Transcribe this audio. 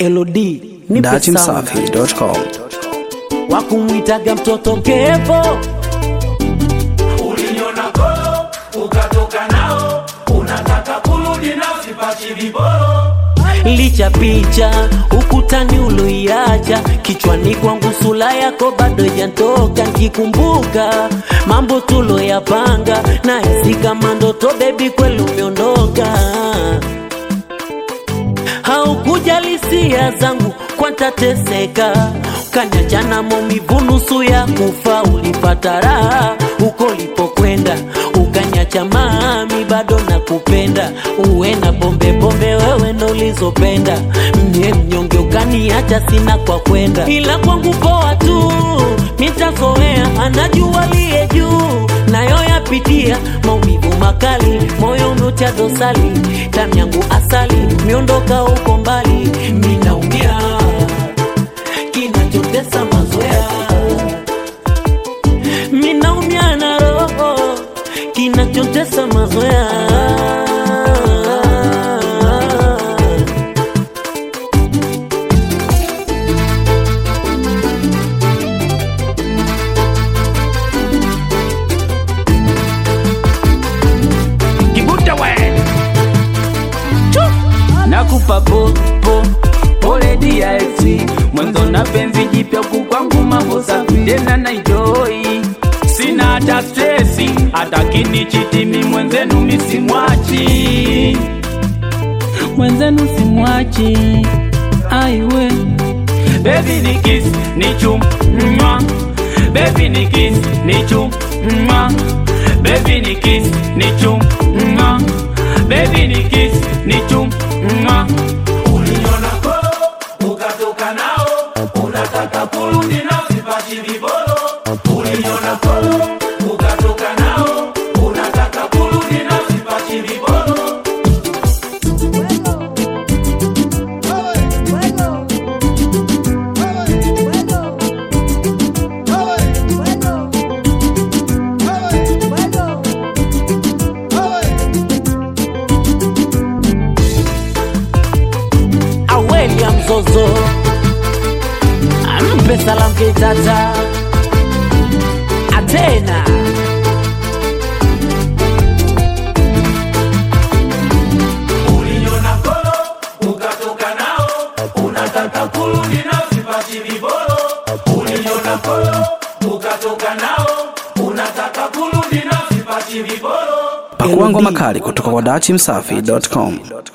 LD nipe sound datimsafi.com wa kumwitaga mtoto Kevo Uliniona kolo ukatoka nao, unataka kurudi nao, sipachi viboro. licha picha ukutani uloiacha kichwani kwangu sula yako bado ijantoka nkikumbuka mambo tuloyapanga na hisi kama ndoto bebi kweli umeondoka haukujali hisia zangu kwantateseka kanyachana maumivu nusu ya kufa ulipata raha huko ulipokwenda ukanyacha mami bado nakupenda uwe na pombe pombe wewe ndo ulizopenda mie mnyonge ukaniacha sina kwa kwenda ila kwangu poa tu mitazoea anajua liye juu nayo yapitia maumivu makali moyo umetia dosali damu yangu asali miondoka huko mbali minaumia kinachotesa mazoea minaumia na roho kinachotesa mazoea Kibuta we nakupa po po pole DIC mwanzo na penzi jipya kukwangu mambo safi tena na enjoy sina hata stresi hata kinichitimi mwenzenu misimwachi mwenzenu simwachi aiwe Baby ni kiss ni chum mwa Baby ni kiss ni chum mwa Baby ni kiss ni chum mwa Baby ni kiss ni chum mwa Uliniona kolo ukatoka nao, unataka kurudi nao, sipachi viboro. Uliniona kolo ukatoka nao, unataka kurudi nao, sipachi viboro. aweli ya mzozo ampe salamu kitata atena Uliniona kolo ukatoka nao, unataka kurudi nao, sipachi viboro. Uliniona kolo ukatoka nao, unataka kurudi nao, sipachi viboro. pakua ngoma kali kutoka kwa datimsafi.com